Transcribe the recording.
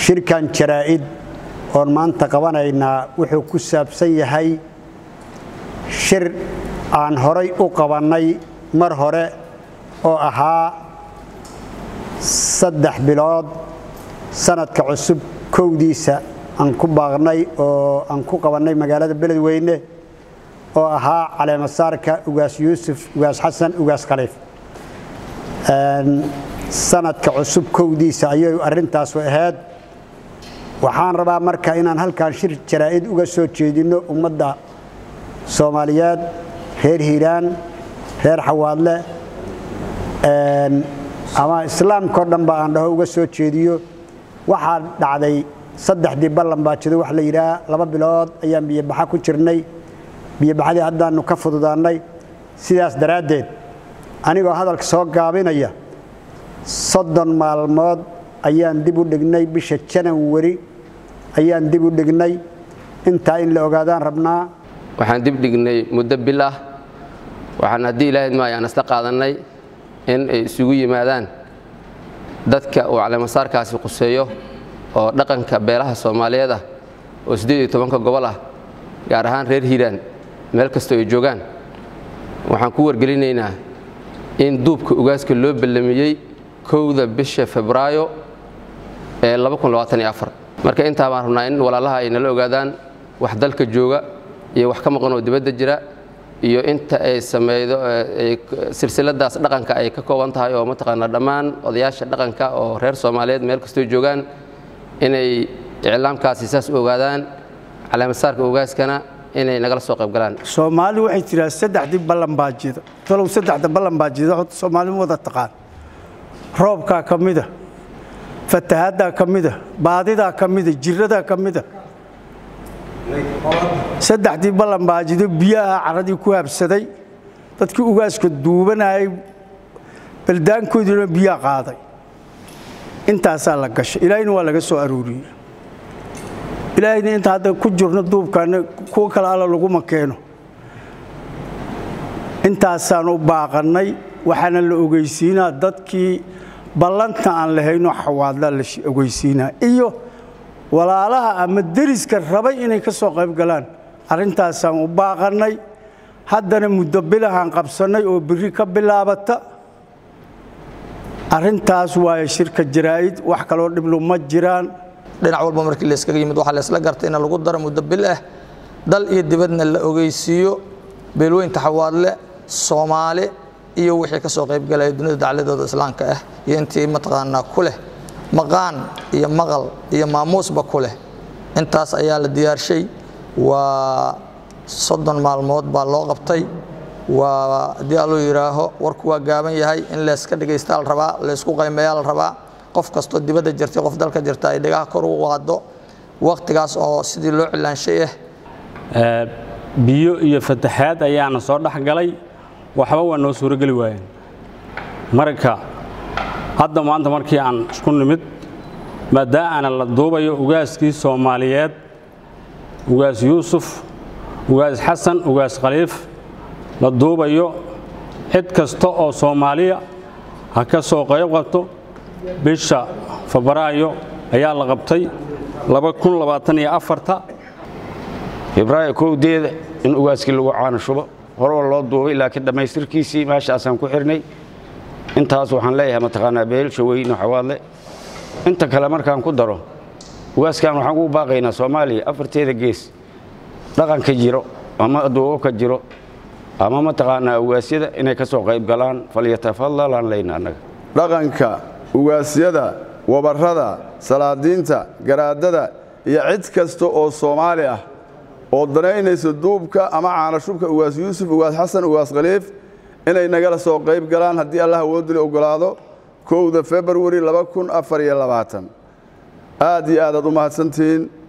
shirkan jaraa'id oon maanta qabanaynaa wuxuu ku saabsan yahay shir aan horay u qabannay mar hore oo ahaa saddex bilood sanadka cusub kowdiisa aan ku baaqnay oo aan ku qabannay magaalada beledweyne oo ahaa caleemasaarka ugaas yuusuf ugaas xasan ugaas khaliif sanadka cusub kowdiisa ayay arrintaasu ahayd waxaan rabaa marka inaan halkan shir jaraa'id uga soo jeedinno ummadda soomaaliyeed reer hiiraan reer xawaadle ama islaamkao dhan ba aan dhaho uga soo jeediyo waxaa dhacday saddexdii ballan baa jido wax la yidhaah laba bilood ayaan biyobaxa ku jirnay biyobaxadii haddaannu ka fududaannay sidaas daraaddeed anigoo hadalka soo gaabinaya soddon maalmood ayaan dib u dhignay bisha janawari ayaan dib u dhignay intaa in la ogaadaan rabnaa waxaan dib dhignay muddo bil ah waxaan haddii ilaahyd ma ayaan isla qaadannay in ay isugu yimaadaan dadka uu caleemasaarkaasi quseeyo oo dhaqanka beelaha soomaaliyeed ah oo siddeed iyo tobanka gobol ah gaar ahaan reer hiiraan meel kastoo ay joogaan waxaan ku wargelinaynaa in duubka ugaaska loo ballamiyey kowda bisha febraayo ee marka intaa baan rabnaa in walaalaha ay nala ogaadaan wax dalka jooga iyo wax ka maqan oo dibadda jira iyo inta ay samaydo silsiladaas dhaqanka ay ka kooban tahay oo mataqaanaa dhammaan odayaasha dhaqanka oo reer soomaaliyeed meel kastoo joogaan inay iclaamkaasi saas u ogaadaan caleemasaarka ugaaskana inay nagala soo qaybgalaan soomaali waxay tiraa saddexdii ballan baajida talow saddexda ballan baajida horta soomaali ma wada taqaan roobkaa ka mida fatahaaddaa ka mida baadidaa ka mida jiradaa ka mida saddexdii ballan baajido biyaha caradii ku habsaday dadkii ugaaska duubanayay baldaankoodiina biyaa qaaday intaasaa la gashay ilaahayna waa laga soo arooriyey ilaahayna inta hadda ku jirno duubkaana kuwa kale alla laguma keeno intaasaan u baaqannay waxaana la ogeysiinaa dadkii ballanta aan lahaynoo xawaadla la ogeysiinaa iyo walaalaha ama deriska rabay inay ka soo qayb galaan arrintaasaan u baaqannay haddana muddo bilahaan qabsannay oo birri ka bilaabata arrintaas waaye shirka jaraa'id wax kaloo dhiblu ma jiraan dhinac walba markii layskaga yimid waxaa laysla gartay in lagu daro muddo bil ah dal iyo dibadna la ogeysiiyo beelweynta xawaadle soomaali iyo wixii ka soo qaybgalaya dunida dacladooda islaamka ah iyo intii mataqaanaa ku leh maqaan iyo maqal iyo maamuusba ku leh intaas ayaa la diyaarshay waa soddon maalmood baa loo qabtay waa haddii alluu yidhaaho warku waa gaaban yahay in layska dhagaystaa la rabaa laysku qaymeeyaa la rabaa qof kastoo dibadda jirtay qof dalka jirta ay dhagaha kor ugu qaado wakhtigaas oo sidii loo cilaanshay ah biyo iyo fataxaad ayaana soo dhex galay waxba waa noo suurogeli waayeen marka hadda maanta markii aan isku nimid maadaa'ana la duubayo ugaaskii soomaaliyeed ugaas yuusuf ugaas xasan ugaas khaliif la duubayo cid kasta oo soomaaliya ha ka soo qayb qabto bisha febraayo ayaa la qabtay febraayo kowdeeda in ugaaskii lagu caano shubo horoo loo duubay laakiin dhammaystirkiisii meeshaasaan ku xirnay intaas waxaan leeyahay mataqaanaa beelsha weyno xawaadle inta kale markaan ku daro ugaaskan waxaan ugu baaqaynaa soomaaliya afarteeda gees dhaqanka jiro ama duubabka jiro ama mataqaanaa ugaasyada inay ka soo qayb galaan falyatafadalaan leyna annaga dhaqanka ugaasyada wabarrada salaadiinta garaadada iyo cid kasta oo soomaali ah oo danaynaysa duubka ama caanashubka ugaas yuusuf ugaas xasan ugaas khaliif inay nagala soo qayb galaan haddii allah awooduli oggolaado kowda februari aad iyo aadaad u mahadsantihiin